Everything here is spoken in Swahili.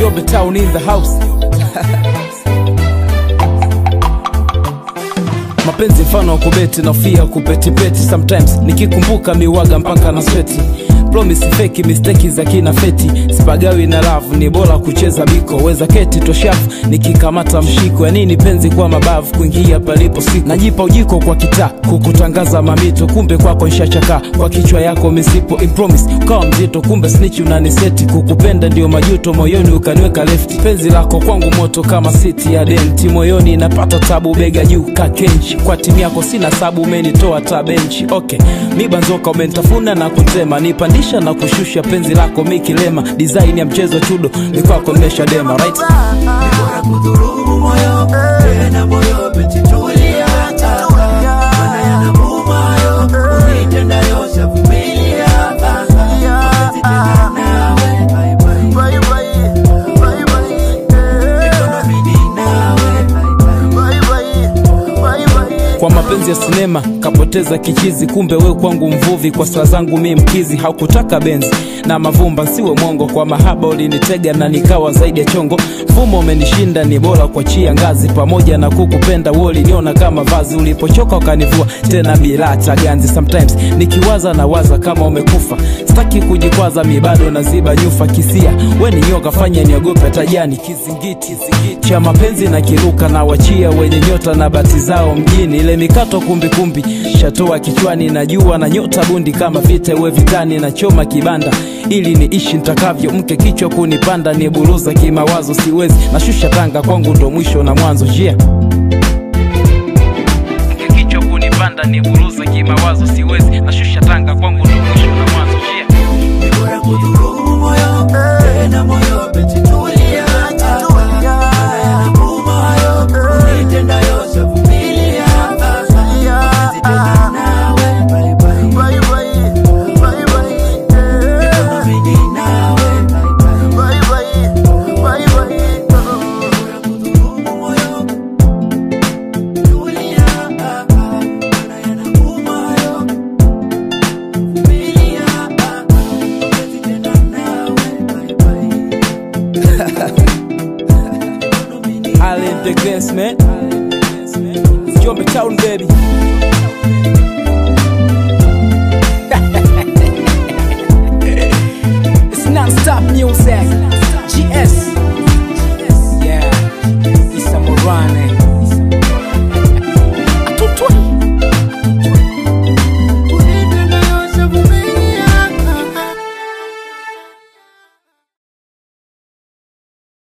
Jobe Town in the house. mapenzi mfano wa kubeti nafia kupetipeti sometimes nikikumbuka miwaga mpaka na sweti promise feki misteki za kina feti sipagawi na love ni bora kucheza biko weza keti toshafu nikikamata mshiko ya nini penzi kwa mabavu kuingia palipo siku najipa ujiko kwa kitaa kukutangaza mamito kumbe kwako nshachaka kwa kichwa yako misipo impromise ukawa mzito kumbe snitch unaniseti kukupenda ndio majuto moyoni ukaniweka lefti penzi lako kwangu moto kama siti ya denti moyoni napata tabu bega juu kakenchi kwa timu yako sina sabu umenitoa tabenchi okay mibanzoka umenitafuna na kutema nipandisha na kushusha penzi lako mikilema design ya mchezo chudo ni kwako nimesha dema right bora kudhurumu moyo tena moyo petitulia mana yanauma hayo unitendayo shavumilia mapenzi tena nawe bye bye. Mikono midi nawe bye bye. kwa mapenzi ya sinema kapoteza kichizi kumbe we kwangu mvuvi kwa saa zangu mi mkizi haukutaka benzi na mavumba siwe mwongo kwa mahaba ulinitega na nikawa zaidi ya chongo mfumo umenishinda ni bora kuachia ngazi pamoja na kukupenda we uliniona kama vazi ulipochoka ukanivua tena bila hata ganzi sometimes nikiwaza na waza kama umekufa sitaki kujikwaza mi bado naziba nyufa kisia we ni nyoka fanya niogope tajani kizingiti cha mapenzi na kiruka na wachia wenye nyota na bati zao mjini ile mikato kumbikumbi shatoa kichwani na jua na nyota bundi kama vita uwe vitani na choma kibanda ili niishi ntakavyo mke kichwa kunipanda ni buruza kimawazo siwezi nashusha tanga kwangu ndo mwisho na mwanzo jia mke kichwa kunipanda ni buruza kimawazo siwezi nashusha tanga kwangu ndo mwisho na mwanzo jia bora kudhurumu moyo tena moyo petitulia mana yanauma hayo unitendayo shavumilia mapenzi tena nawe bye bye. Mikono midi nawe bye bye. Bora kudhurumu moyo tulia mana yanauma hayo vumilia mapenzi tena nawe bye bye. Island the Grace, man. Jump Town, baby.